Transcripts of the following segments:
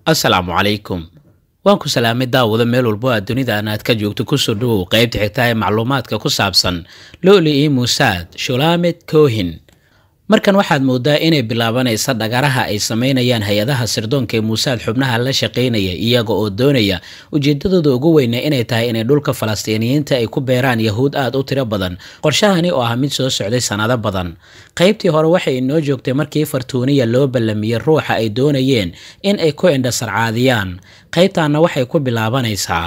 asalaamu calaykum waan ku salaamay daawada meel walbo aad dunidan aad ka joogto kusoo dhawow qaybta xigta ee macluumaadka ku saabsan loli i musaad shulamed kohin markan waxaad moodaa inay bilaabanaysa dhagaraha ay sameynayaan hay-adaha sirdoonka ee muusaad xubnaha la shaqaynaya iyaga oo doonaya ujeedadooda ugu weyna inay tahay inay dhulka falastiiniyiinta ay ku beeraan yahuud aada u tiro badan qorshahani oo ah mid soo socday sanado badan qaybtii hore waxay inoo joogtay markii fartuuniya loo ballamiyey ruuxa ay doonayeen in ay ku indhasarcaadiyaan qaybtaana waxay ku bilaabanaysaa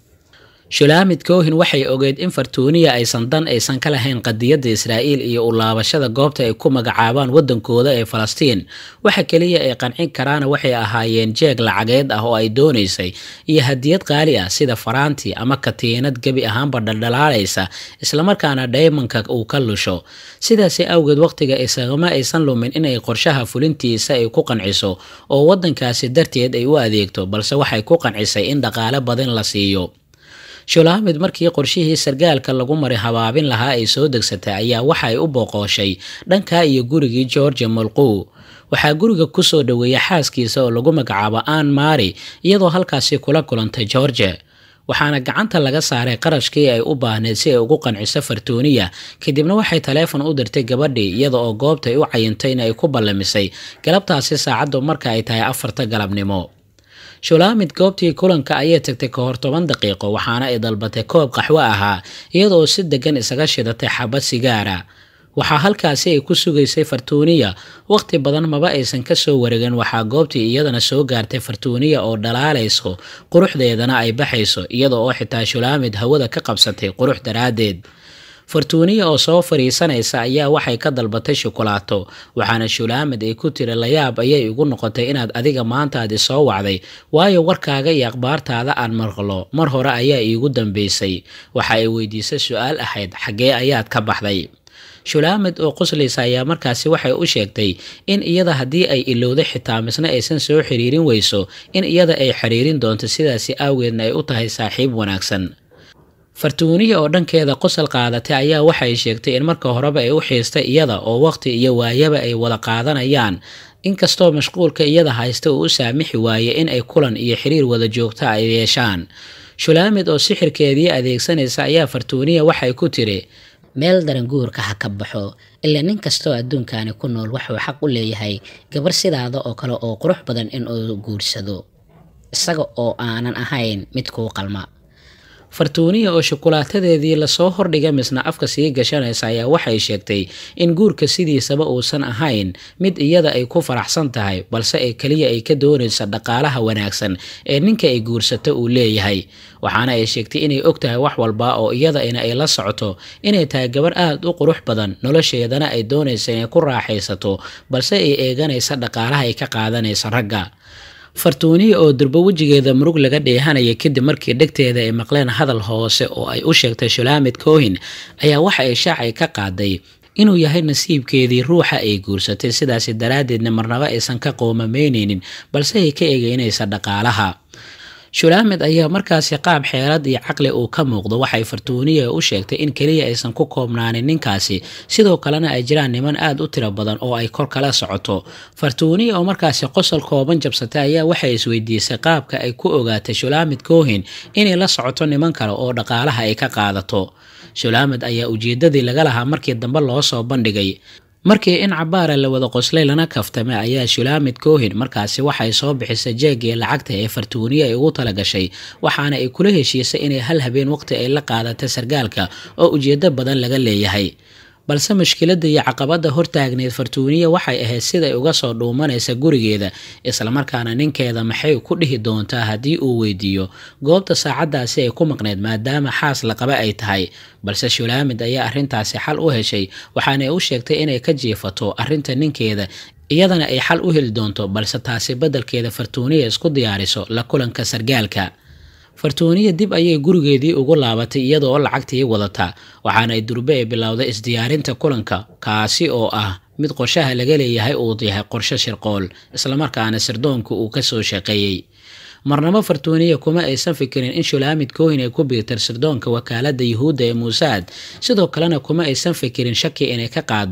shulaamid kohin waxay ogeyd in fartuuniya aysan dan aysan ka lahayn qadiyadda israa'iil iyo u laabashada goobta ay ku magacaabaan waddankooda ee falastiin waxa keliya ay qancin karaana waxay ahaayeen jeeg lacageed ah oo ay doonaysay iyo hadiyad qaali ah sida faraanti ama katiinad gebi ahaanba dhaldhalaalaysa islamarkaana dhaymanka uu ka lusho sidaasi awgeed wakhtiga isagama aysan lumin inay qorshaha fulintiisa ay ku qanciso oo waddankaasi darteed ay u adeegto balse waxay ku qancisay in dhaqaale badan la siiyo shulaamid markii qorshihii sargaalka lagu mari habaabin lahaa ay soo degsatay ayaa waxa ay u booqooshay dhanka iyo gurigii georgia molqow waxaa guriga kusoo dhoweeyay xaaskiisa oo lagu magacaabo ann mari iyadoo halkaasi kula kulantay georgia waxaana gacanta laga saaray qarashkii ay u baahneyd si ay ugu qanciso fartuuniya kadibna waxay taleefon u dirtay gabadhii iyada oo goobta ay u cayintay in ay ku ballamisay galabtaasi saacaddu marka ay tahay afarta galabnimo shulaamid goobtii kulanka ayay tagtay ka hor toban daqiiqo waxaana ay dalbatay koob qaxwo ahaa iyadaoo si degan isaga shidatay xabad sigaara waxaa halkaasi ay ku sugaysay fartuuniya wakhti badan maba aysan kasoo wareegin waxaa goobtii iyadana soo gaartay fartuuniya oo dhalaalayso quruxdeedana ay baxayso iyada oo xitaa shulaamid hawada ka qabsatay qurux daraaddeed fartuuniya oo soo fariisanaysa ayaa waxay ka dalbatay shukulaato waxaana shulaamid ay ku tiri layaab ayay igu noqotay inaad adiga maantaadi soo wacday waayo warkaaga iyo akhbaartaada aan maqlo mar hore ayaa iigu dambeysay waxa ay weydiisay su-aal ahayd xaggee ayaad ka baxday shulaamid oo qoslaysa ayaa markaasi waxay u sheegtay in iyada haddii ay ilowday xitaa misna aysan soo xiriirin weyso in iyada ay xiriirin doonto sidaasi awgeedna ay u tahay saaxiib wanaagsan fartuuniya oo dhankeeda qosol qaadatay ayaa waxay sheegtay in marka horeba ay u xiistay iyada oo waqti iyo waayaba ay wada qaadanayaan inkastoo mashquulka iyada haysta uu u saamixi waayey in ay kulan iyo xiriir wada joogta ay yeeshaan shulaamid oo sixirkeedii adeegsanaysa ayaa fartuuniya waxay ku tiri meel daran guurka ha ka baxo ilaa nin kastoo adduunkani ku nool wuxuu xaq u leeyahay gabar sidaada oo kale oo qurux badan in uu guursado isaga oo aanan ahayn mid kuu qalma fartuuniya oo shukulaatadeedii lasoo hordhiga misna afka sii gashanaysa ayaa waxay sheegtay in guurka sidiisaba uusan ahayn mid iyada ay ku faraxsan tahay balse ee keliya ay ka doonaysa dhaqaalaha wanaagsan ee ninka ay guursato uu leeyahay waxaana ay sheegtay inay og tahay wax walba oo iyadaina ay la socoto inay tahay gabar aada u qurux badan nolosheedana ay doonaysa inay ku raaxaysato balse ay eeganaysa dhaqaalaha ay ka qaadanaysa ragga fartuuniya oo durbo wejigeeda murug laga dheehanaya kadib markii dhegteeda ay maqleen hadal hoose oo ay u sheegtay shulaamid kohin ayaa waxa ay shaacay ka qaaday inuu yahay nasiibkeedii ruuxa ay guursatay sidaasi daraaddeedna marnaba aysan ka qoomameyneynin balse ay ka eegeynaysa dhaqaalaha shulaamed ayaa markaasi qaab xeelad iyo caqli uu ka muuqdo waxay fartuuniya u sheegtay in keliya aysan ku koobnaanin ninkaasi sidoo kalena ay jiraan niman aada u tiro badan oo ay kor kala socoto fartuuniya oo markaasi qosol kooban jabsatay ayaa waxay isweydiisay qaabka ay ku ogaatay shulaamid kohin inay la socoto niman kale oo dhaqaalaha ay ka qaadato shulaamed ayaa ujeedadii laga lahaa markii dambe loo soo bandhigay markii in cabaara la wada qoslay lana kaftamay ayaa shulaamid kohin markaasi waxay soo bixisay jeegii lacagta ee fartuuniya ay ugu talagashay waxaana ay kula heshiisay inay hal habeen waqti ay la qaadatay sargaalka oo ujeedo badan laga leeyahay balse mushkiladda iyo caqabadda hortaagneed fartuuniya waxay ahayd siday uga soo dhuumanaysa gurigeeda islamarkaana ninkeeda maxay ku dhihi doontaa haddii uu weydiiyo goobta saacaddaasi ay ku maqneyd maadaama xaas laqaba ay tahay balse shulaamid ayaa arrintaasi xal u heshay waxaana u sheegtay inay ka jiifato arrinta ninkeeda iyadana ay xal u heli doonto balse taasi beddelkeeda fartuuniya isku diyaariso la kulanka sargaalka fartuuniya dib ayay gurigeedii ugu laabatay iyadaoo lacagtii wadata waxaana ay durbe ay bilowday isdiyaarinta kulanka kaasi oo ah mid qorshaha laga leeyahay uu yahay qorsho shirqool islamarkaana sirdoonku uu kasoo shaqeeyey marnabo fartuuniya kuma aysan fikirin in shulaamid kohin ay ku biirtar sirdoonka wakaalada yuhuudda ee muusaad sidoo kalena kuma aysan fikirin shaki inay ka qaado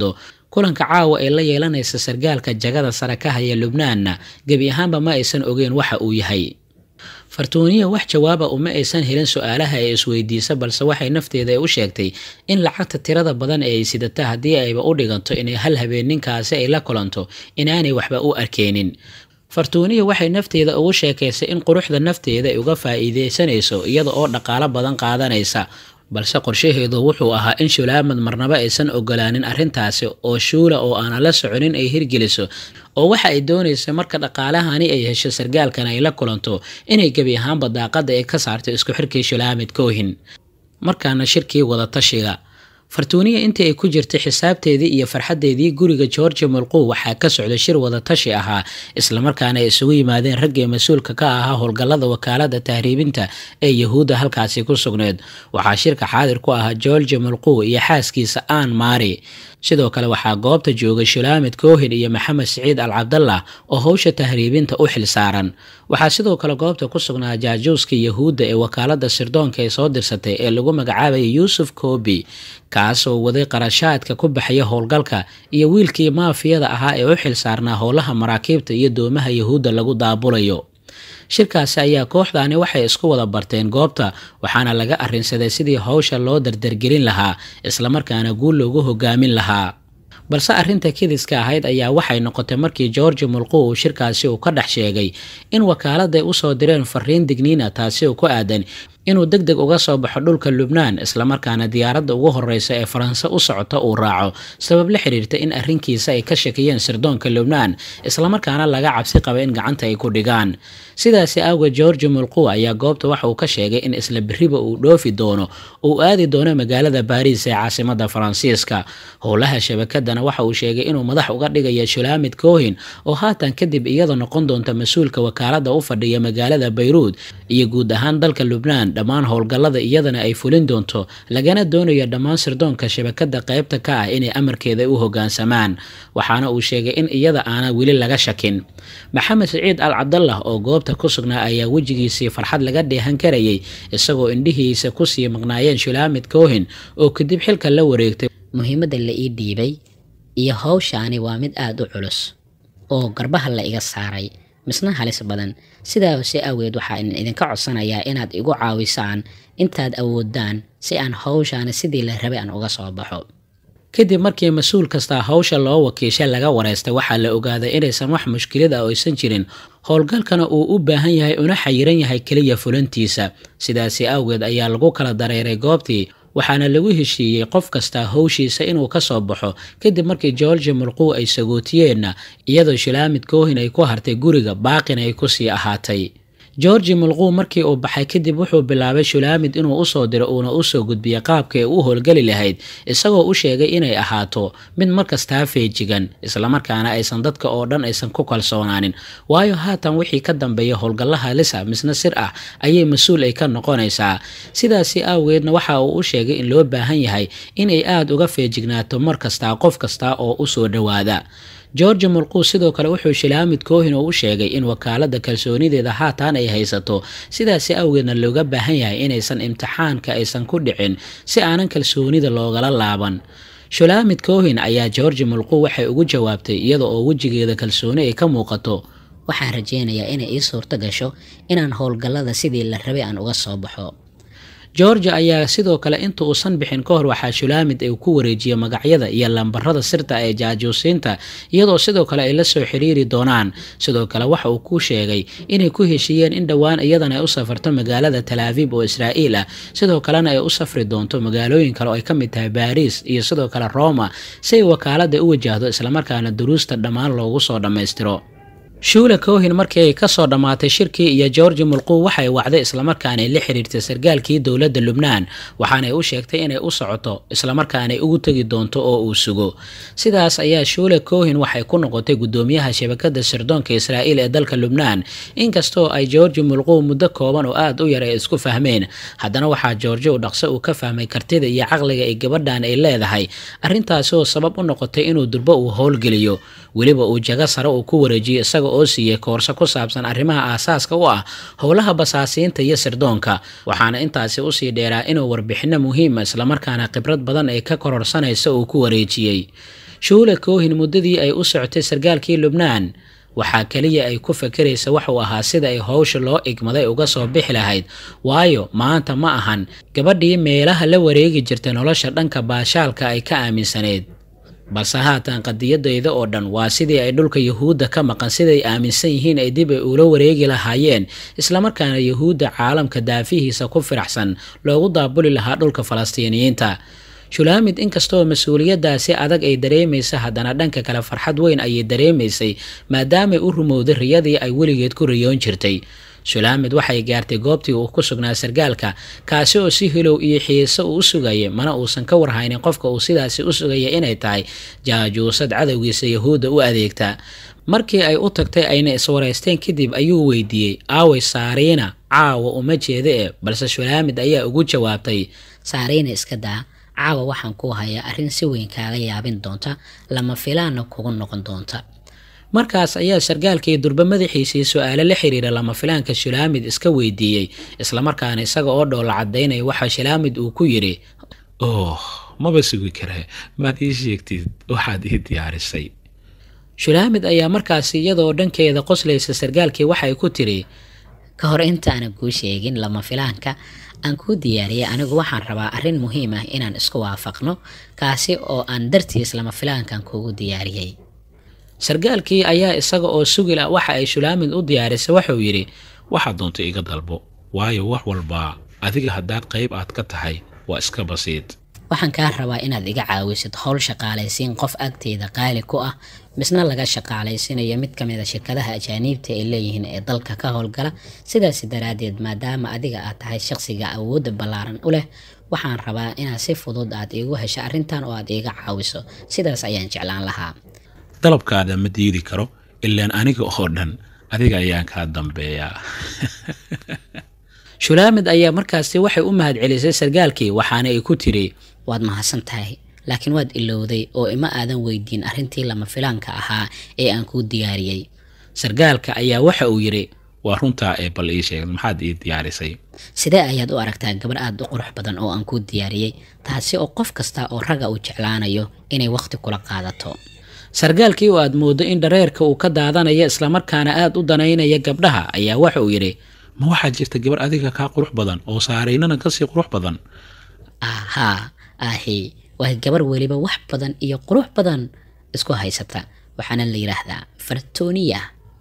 kulanka caawa ee la yeelanaysa sargaalka jagada sare ka haya lubnaanna gebi ahaanba ma aysan ogeyn waxa uu yahay fartuuniya wax jawaaba uma aysan helin su-aalaha ay isweydiisa balse waxay nafteeda u sheegtay in lacagta tirada badan ee ay sidata haddii ayba u dhiganto inay hal habeen ninkaasi ay la kulanto inaanay waxba u arkeynin fartuuniya waxay nafteeda ugu sheekaysay in quruxda nafteeda ay uga faa'iideysanayso iyada oo dhaqaalo badan qaadanaysa balse qorshaheedu wuxuu ahaa in shulaamad marnaba aysan ogolaanin arrintaasi oo shuula oo aanan la soconin ay hirgeliso oo waxa ay doonaysa marka dhaqaalahani ay hesho sargaalkan ay la kulanto inay gebi ahaanba daaqada ay ka saarto isku xirkii shulaamid koohin markaana shirkii wadatashiga fartuuniya intii ay ku jirtay xisaabteedii iyo farxaddeedii guriga georgia mulqow waxaa ka socda shir wadatashi ahaa islamarkaana ay isugu yimaadeen raggii mas-uulka ka ahaa howlgallada wakaalada tahriibinta ee yahuudda halkaasi ku sugneed waxaa shirka xaadir ku ahaa georgia mulqow iyo xaaskiisa aan maari sidoo kale waxaa goobta joogay shulaamid koohin iyo maxamed siciid al cabdallah oo howsha tahriibinta u xil saaran waxaa sidoo kale goobta ku sugnaa jaajuuska yahuudda ee wakaalada sirdoonka ay soo dirsatay ee lagu magacaabaya yuusuf kobi kaasoo waday qarashaadka ku baxaya howlgalka iyo wiilkii maafiyada ahaa ee u xil saarnaa howlaha maraakiibta iyo doomaha yahuudda lagu daabulayo shirkaasi ayaa kooxdaani waxay isku wada barteen goobta waxaana laga arrinsaday sidii howsha loo dardargelin lahaa islamarkaana guul loogu hogaamin lahaa balse arrinta kidiska ahayd ayaa waxay noqotay markii georgi mulqow uu shirkaasi uu ka dhex sheegay in wakaaladaay usoo direen fariin digniina taasi oo ku aadan inuu deg deg uga soo baxo dhulka lubnaan islamarkaana diyaaradda ugu horeysa ee faranse u socota uu raaco sabab la xiriirta in arrinkiisa ay ka shakiyeen sirdoonka lubnaan islamarkaana laga cabsi qaba in gacanta ay ku dhigaan sidaasi awgeed georgi mulqow ayaa goobta waxa uu ka sheegay in isla beriba uu dhoofi doono uu aadi doono magaalada baariis ee caasimada faransiiska howlaha shabakadana waxa uu sheegay inuu madax uga dhigaya shulaamid koohin oo haatan kadib iyada noqon doonta mas-uulka wakaalada u fadhiya magaalada bayruud iyo guud ahaan dalka lubnaan dhammaan howlgallada iyadana ay fulin doonto lagana doonayo dhammaan sirdoonka shabakada qaybta ka ah inay amarkeeda u hogaansamaan waxaana uu sheegay in iyada aana weli laga shakin maxamed siciid al cabdallah oo goobta ku sugnaa ayaa wejigiisii farxad laga dheehan karayay isagoo indhihiisa kusii maqnaayeen shulaamid koohin oo kadib xilka la wareegtay muhiimadda la ii dhiibay iyo howshaani waa mid aada u culus oo garbaha la iga saaray misna halis badan sidaasi awgeed waxaan idinka codsanayaa inaad igu caawisaan intaad awoodaan si aan howshaani sidii la rabay aan uga soo baxo kadib markii mas-uul kastaa howsha loo wakiishay laga wareystay waxaa la ogaaday inaysan wax mushkilad ah aysan jirin howlgalkana uu u baahan yahay una xayiran yahay keliya fulintiisa sidaasi awgeed ayaa lagu kala dareeray goobtii waxaana lagu heshiiyey qof kastaa howshiisa inuu ka soo baxo kadib markii georgi mulqow ay sagootiyeenna iyadoo shulaamid koohin ay ku hartay guriga baaqina ay kusii ahaatay georgi mulqow markii uu baxay kadib wuxuu bilaabay shulaamid inuu usoo diro uuna usoo gudbiya qaabka ay u howlgeli lahayd isagoo u sheegay inay ahaato mid markastaa feejigan islamarkaana aysan dadka oo dhan aysan ku kalsoonaanin waayo haatan wixii ka dambeeya howlgallaha lisa misna sir ah ayay mas-uul ay ka noqonaysaa sidaasi awgeedna waxa uu u sheegay in loo baahan yahay inay aada uga feejignaato mar kastaa qof kasta oo usoo dhowaada georgi mulqow sidoo kale wuxuu shilaamid koohin oo u sheegay in wakaalada kalsoonideeda haatan ay haysato sidaasi awgeedna looga baahan yahay inaysan imtixaanka aysan ku dhicin si aanan kalsoonida loogala laaban shulaamid koohin ayaa georgi mulqow waxay ugu jawaabtay iyada oo wejigeeda kalsooni ay ka muuqato waxaan rajeynayaa inay ii suurto gasho inaan howlgallada sidii la rabay aan uga soo baxo georgia ayaa sidoo kale inta uusan bixin ka hor waxaa shulaamid ay ku wareejiyay magacyada iyo lambarada sirta ee jaajuusiinta iyadoo sidoo kale ay la soo xiriiri doonaan sidoo kale waxa uu ku sheegay inay ku heshiiyeen in dhowaan iyadana ay u safarto magaalada talaaviib oo israa'iil ah sidoo kalena ay u safri doonto magaalooyin kale oo ay ka mid tahay baariis iyo sidoo kale roma si ay wakaalada u wajahdo islamarkaana duruusta dhammaan loogu soo dhammaystiro shuula koohin markii ay kasoo dhammaatay shirkii iyo georgi mulqow waxay wacday islamarkaanay la xiriirtay sargaalkii dowladda lubnaan waxaanay u sheegtay inay u socoto islamarkaanay ugu tegi doonto oo uu sugo sidaas ayaa shuula koohin waxay ku noqotay guddoomiyaha shabakada sirdoonka israa'iil ee dalka lubnaan inkastoo ay georgi mulqow muddo kooban oo aada u yar ay isku fahmeen haddana waxaa georgi u dhaqso uu ka fahmay kartida iyo caqliga ay gabadhan ay leedahay arrintaasi oo sabab u noqotay inuu durbo uu howlgeliyo weliba uu jago sare uu ku wareejiyo isaga oo siiyey koorso ku saabsan arrimaha aasaaska u ah howlaha basaasiinta iyo sirdoonka waxaana intaasi usii dheeraa inuu warbixino muhiima islamarkaana khibrad badan ay ka kororsanaysa uu ku wareejiyey shuula koohin muddadii ay u socotay sarkaalkii lubnaan waxaa keliya ay ku fakeraysa waxuu ahaa sida ay howsha loo igmaday uga soo bixi lahayd waayo maanta ma ahan gabadhii meelaha la wareegi jirtay nolosha dhanka baashaalka ay ka aaminsaneyd balse haatan qadiyadayda oo dhan waa sidii ay dhulka yuhuudda ka maqan siday aaminsan yihiin ay dib ay ula wareegi lahaayeen islamarkaana yuhuudda caalamka daafihiisa ku firaxsan loogu daabuli lahaa dhulka falastiiniyiinta shulaamid inkastoo mas-uuliyaddaasi adag ay dareemaysa haddana dhanka kale farxad weyn ayay dareemaysay maadaamay u rumowday riyadii ay weligeed ku riyoon jirtay shulaamid waxay gaartay goobtii uu ku sugnaa sarkaalka kaasi oo si hilow iyo xiiso uu u sugayay mana uusan ka warhaynin qofka uu sidaasi u sugaya inay tahay jaajuusad cadowgiisa yahuudda u adeegta markii ay u tagtay ayna iswaraysteen kadib ayuu weydiiyey aaway saariina caawa uma jeeda e balse shulaamid ayaa ugu jawaabtay saariina iska daa caawa waxaan ku hayaa arrin si weyn kaaga yaabin doonta lama filaana kugu noqon doonta markaas ayaa sarkaalkii durbe madaxiisii su-aalo la xiriira lama filaanka shulaamid iska weydiiyey islamarkaana isaga oo dhoola cadaynaya waxaa shulaamid uu ku yidhi oh maba sugi karee maad ii sheegtid waxaad ii diyaarisay shulaamid ayaa markaasi iyadoo dhankeeda qoslaysa sarkaalkii waxay ku tiri ka hor intaanan kuu sheegin lama filaanka aan kuu diyaariyay anigu waxaan rabaa arrin muhiim ah inaan isku waafaqno kaasi oo aan dartiis lama filaankan kuugu diyaariyey sarkaalkii ayaa isaga oo sugila waxa ay shulaamid u diyaarisay waxuu yidhi waxaad doonta iga dalbo waayo wax walbaa adiga haddaad qayb aad ka tahay waa iska basiid waxaan kaa rabaa inaad iga caawisid howl shaqaalaysiin qof agteeda qaali ku ah misna laga shaqaalaysiinayo mid ka mid a shirkadaha ajaaniibta ay leeyihiin ee dalka ka howlgala sidaas daraaddeed maadaama adiga aad tahay shaqsiga awoodda ballaaran u leh waxaan rabaa inaad si fudud aad iigu hesho arrintan oo aad iiga caawiso sidaas ayaan jeclaan lahaa dalabkaada ma diidi karo ilaan aniga oo dhan adiga ayaan kaa dambeeyaa shulaamid ayaa markaasi waxay u mahad celisay sarkaalkii waxaana ay ku tiri waad mahadsan tahay laakiin waad ilowday oo ima aadan weydiin arrintii lama filaanka ahaa ee aan kuu diyaariyey sarkaalka ayaa waxa uu yidhi waa runtaa ee bal ii sheeg maxaad ii diyaarisay sidee ayaad u aragtaa gabar aada u qurux badan oo aan kuu diyaariyey taasi oo qof kasta oo ragga uu jeclaanayo inay wakhti kula qaadato sarkaalkii oo aad mooddo in dhareerka uu ka daadanayo islamarkaana aada u danaynaya gabdhaha ayaa waxa uu yidhi ma waxaa jirta gabar adiga kaa qurux badan oo saaraynana kasii qurux badan ahaa ahi waa gabar weliba wax badan iyo qurux badan isku haysata waxaana la yidhaahdaa fartoniya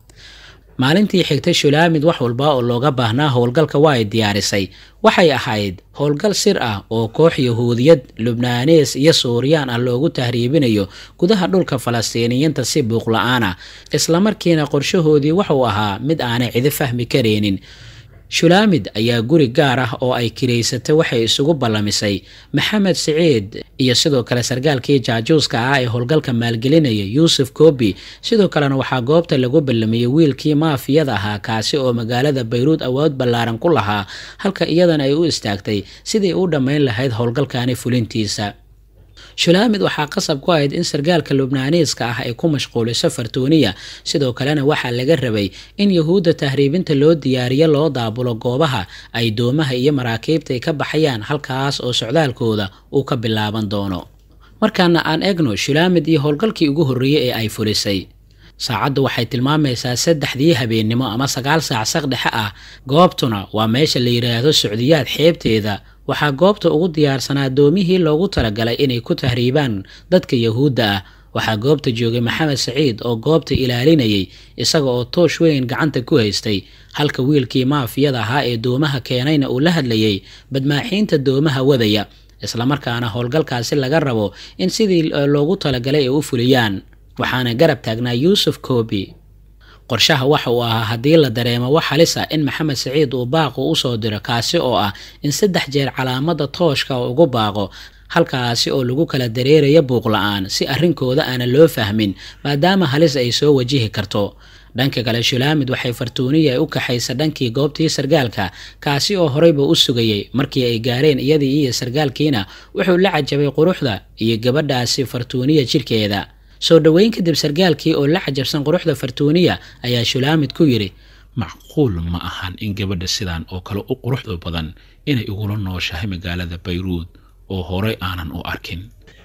maalintii xigtay shulaamid wax walba oo looga baahnaa howlgalka waa ay diyaarisay waxay ahayd howlgal sir ah oo koox yahuudiyad lubnaanees iyo suuriyaan ah loogu tahriibinayo gudaha dhulka falastiiniyiinta si buuqla-aan ah islamarkiina qorshahoodii wuxuu ahaa mid aanay cidi fahmi karaynin shulaamid ayaa guri gaar ah oo ay kiraysatay waxay isugu ballamisay maxamed siciid iyo sidoo kale sarkaalkii jaajuuska ah ee howlgalka maalgelinaya yuusuf koobi sidoo kalena waxaa goobta lagu ballamiyey wiilkii maafiyada ahaa kaasi oo magaalada bayruud awood ballaaran ku lahaa halka iyadana ay u istaagtay sidii u dhammayn lahayd howlgalkani fulintiisa shulaamid waxaa qasab ku ahayd in sarkaalka lubnaaniiska ah ay ku mashquuliso fartuuniya sidoo kalena waxaa laga rabay in yahuudda tahriibinta loo diyaariyo loo daabulo goobaha ay doomaha iyo maraakiibta ay ka baxayaan halkaas oo socdaalkooda uu ka bilaaban doono markaana aan egno shulaamid iyo howlgalkii ugu horreeyey ee ay fulisay saacaddu waxay tilmaamaysaa saddexdii habeennimo ama sagaal saac saqdhexe ah goobtuna waa meesha la yidhaahdo socdiyaad xeebteeda waxaa goobta ugu diyaarsanaa doomihii loogu talagalay inay ku tahriibaan dadka yahuudda ah waxaa goobta joogay maxamed saciid oo goobta ilaalinayay isaga oo toosh weyn gacanta ku haystay halka wiilkii maafiyada ahaa ee doomaha keenayna uu la hadlayay badmaaxiinta doomaha wadaya islamarkaana howlgalkaasi laga rabo in sidii loogu talagalay ay u fuliyaan waxaana garab taagnaa yuusuf koobi qorshaha waxa uu ahaa haddii la dareemo wax halis ah in maxamed saciid uu baaqu usoo diro kaasi oo ah in saddex jeer calaamada tooshka ugu baaqo halkaasi oo lagu kala dareerayo buuq la-aan si arrinkooda aanan loo fahmin maadaama halis ay soo wajihi karto dhanka kale shulaamid waxay fartuuniya u kaxaysa dhankii goobtii sarkaalka kaasi oo horeyba u sugayay markii ay gaareen iyadii iyo sarkaalkiina wuxuu la cajabay quruxda iyo gabadhaasi fartuuniya jirkeeda soo dhoweyn kadib sarkaalkii oo la cajabsan quruxda fartuuniya ayaa shulaamid ku yidhi macquul ma ahan in gabadha sidaan oo kale u quruxda badan inay igula nooshahay magaalada bayruud oo horey aanan u arkin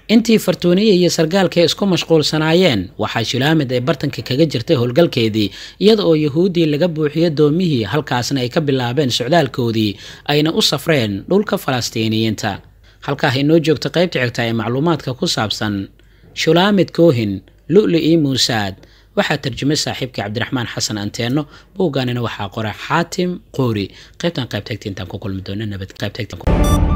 intii fartuuniye iyo sargaalka isku mashquulsanaayeen waxaa shulaamid ay bartanka kaga jirtay howlgalkeedii iyada oo yahuuddii laga buuxiyo doomihii halkaasna ay ka bilaabeen socdaalkoodii ayna u safreen dhulka falastiiniyiinta halkaa inoo joogta qaybta xigta ee macluumaadka ku saabsan shulaamid koohin lu'li-i muusaad waxaa tarjumay saaxiibkii cabdiraxmaan xasan anteenno buuggaanina waxaa qora xaatim qoori qaybtan qaybtagta intaan ku kulmi doono nabad qaybtagta